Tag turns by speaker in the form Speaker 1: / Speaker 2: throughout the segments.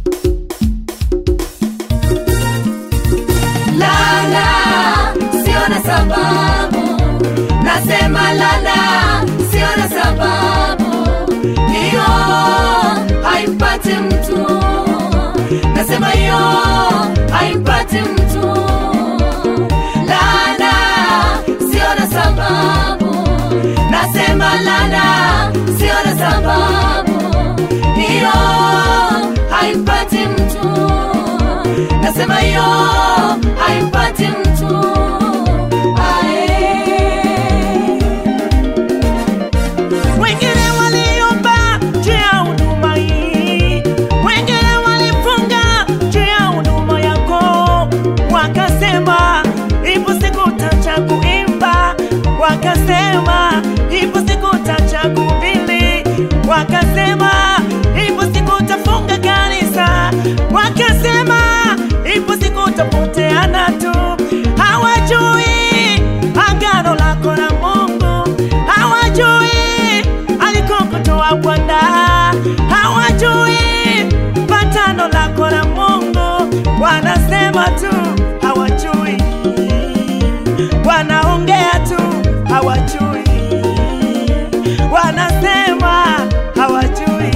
Speaker 1: lana sio na sababu nasema lana sio na sababu hiyo haimpati mtu nasema hiyo haimpati mtu lana sio na sababu nasema lana sio na sababu hiyo haimpati mtu nasema hiyo haimpati mtu Ae.
Speaker 2: wengine waliomba juu ya huduma hii, wengine walifunga juu ya huduma yako, wakasema ipo siku tacha kuimba, wakasema ipo siku tacha kuhubiri, wakasema ipo siku tafunga kanisa, wakasema ipo siku tapoteana tu, hawajui agano lako na Mungu, hawajui alikokutoa Bwana, hawajui patano lako na Mungu, wanasema tu hawajui, wanaongea tu hawajui, wanasema hawajui,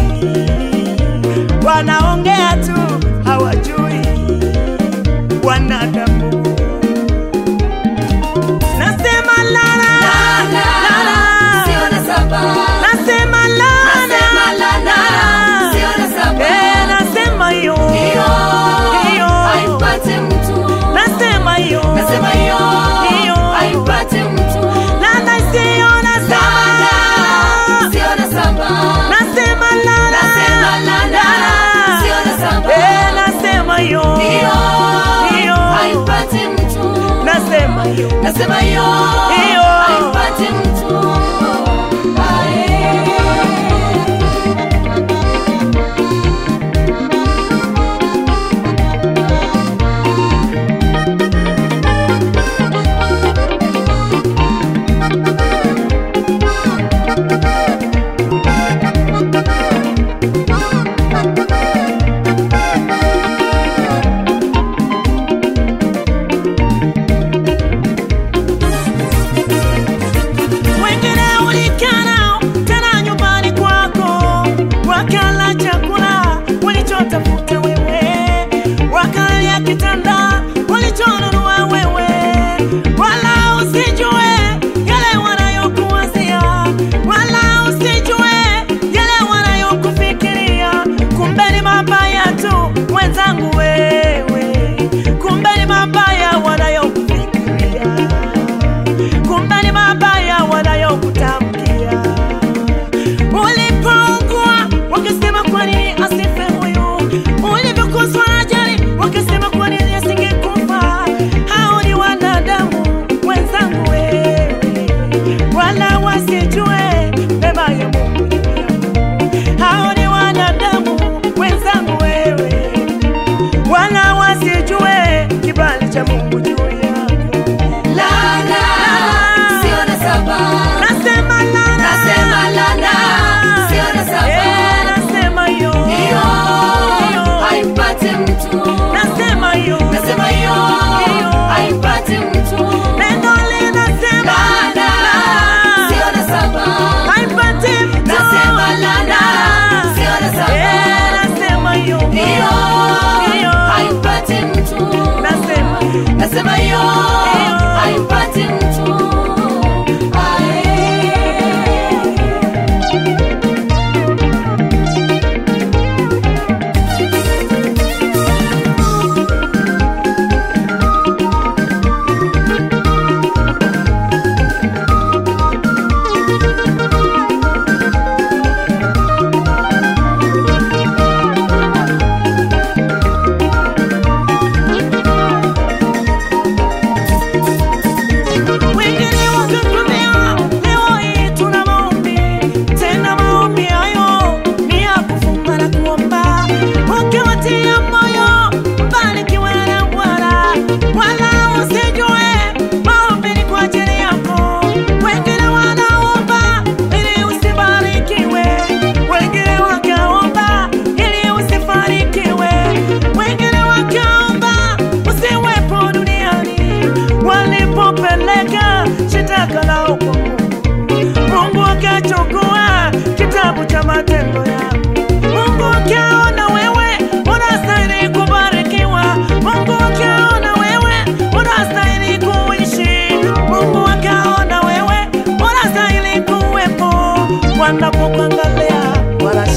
Speaker 2: wanaongea tu hawajui, wanadamu nasema lala,
Speaker 1: Lana,
Speaker 2: lala.
Speaker 1: sio na sababu.
Speaker 2: Nasema lana,
Speaker 1: Nasema lana, sio na sababu.
Speaker 2: Eh, nasema hiyo,
Speaker 1: Hiyo
Speaker 2: hiyo.
Speaker 1: haimpati mtu.
Speaker 2: Nasema hiyo,
Speaker 1: Nasema hiyo
Speaker 2: hiyo.
Speaker 1: haimpati mtu.
Speaker 2: Lana sio nasema,
Speaker 1: Lana, sio na sababu.
Speaker 2: nasema lana,
Speaker 1: Nasema lana, sio na sababu.
Speaker 2: Eh, nasema hiyo,
Speaker 1: Hiyo
Speaker 2: hiyo.
Speaker 1: haimpati mtu.
Speaker 2: Nasema hiyo,
Speaker 1: Nasema hiyo
Speaker 2: Hiyo.
Speaker 1: haimpati mtu. Ae.
Speaker 2: wengine ulikaa nao tena nyumbani kwako, wakala chakula walichotafuta wewe, wakalia kitanda walichonunua wewe, wala usijue yale wanayokuwazia, wala usijue yale wanayokufikiria, kumbe ni mabaya tu wenzangu wewe, kumbe ni mabaya wanayokufikiria kumbe ni mabaya wanayokutamkia. Ulipougua wakasema kwa nini asife huyu, ulivyokozwa na ajali wakasema kwa nini asingekufa. Hao ni wanadamu wenzangu wewe, wala wasijue mema ya Mungu juu yako. Hao ni wanadamu wenzangu wewe, wala wasijue kibali cha Mungu juu yako.
Speaker 1: Lana, sio na sababu.
Speaker 2: Nasema lana,
Speaker 1: Nasema lana, sio na sababu.
Speaker 2: Eh, nasema yo,
Speaker 1: Hiyo
Speaker 2: Hiyo.
Speaker 1: haimpati mtu.
Speaker 2: nasema yo,
Speaker 1: Nasema hiyo
Speaker 2: Hiyo.
Speaker 1: haimpati mtu.
Speaker 2: neno linasema
Speaker 1: Lana, sio na sababu.
Speaker 2: haipati mtu.
Speaker 1: Nasema lana, sio na sababu.
Speaker 2: Eh, nasema yo,
Speaker 1: Hiyo
Speaker 2: Hiyo.
Speaker 1: haimpati mtu.
Speaker 2: nasema
Speaker 1: Nasema hiyo
Speaker 2: Hiyo.
Speaker 1: haimpati mtu. Ae.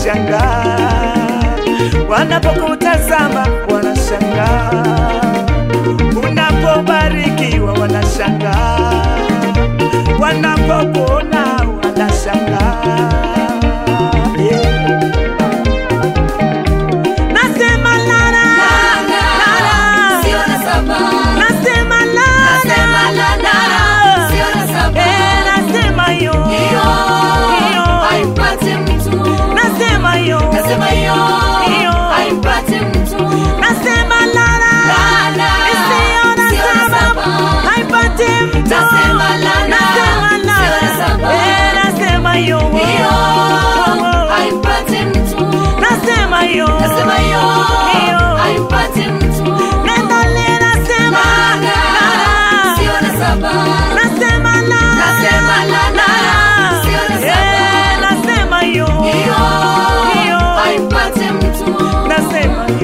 Speaker 2: wanashangaa, wanapokutazama wanashangaa, unapobarikiwa wanashangaa, wanapokuona wanashangaa. Yeah. Nasema lara, lara.
Speaker 1: sio na sababu
Speaker 2: Nasema lara,
Speaker 1: Nasema lara, sio na sababu.
Speaker 2: Eh, nasema yo,
Speaker 1: hiyo
Speaker 2: yo.
Speaker 1: haimpati mtu
Speaker 2: Nasema yo,
Speaker 1: nasema hiyo
Speaker 2: Hiyo.
Speaker 1: haimpati mtu
Speaker 2: nasema lara,
Speaker 1: Lara,
Speaker 2: isiyo na
Speaker 1: sio na
Speaker 2: sababu,
Speaker 1: sababu.
Speaker 2: haipati mtu.
Speaker 1: Nasema lara,
Speaker 2: Nasema
Speaker 1: sio na
Speaker 2: lara,
Speaker 1: sababu.
Speaker 2: eh, nasema yo,
Speaker 1: hiyo
Speaker 2: Oh.
Speaker 1: haimpati mtu
Speaker 2: nasema yo,
Speaker 1: nasema hiyo
Speaker 2: Hiyo.
Speaker 1: haimpati mtu
Speaker 2: neno linasema
Speaker 1: Lara,
Speaker 2: lara,
Speaker 1: sio na sababu.
Speaker 2: nasema lara,
Speaker 1: Nasema lara, sio na
Speaker 2: eh,
Speaker 1: sababu.
Speaker 2: nasema yo,
Speaker 1: hiyo
Speaker 2: Hiyo.
Speaker 1: haimpati mtu
Speaker 2: nasema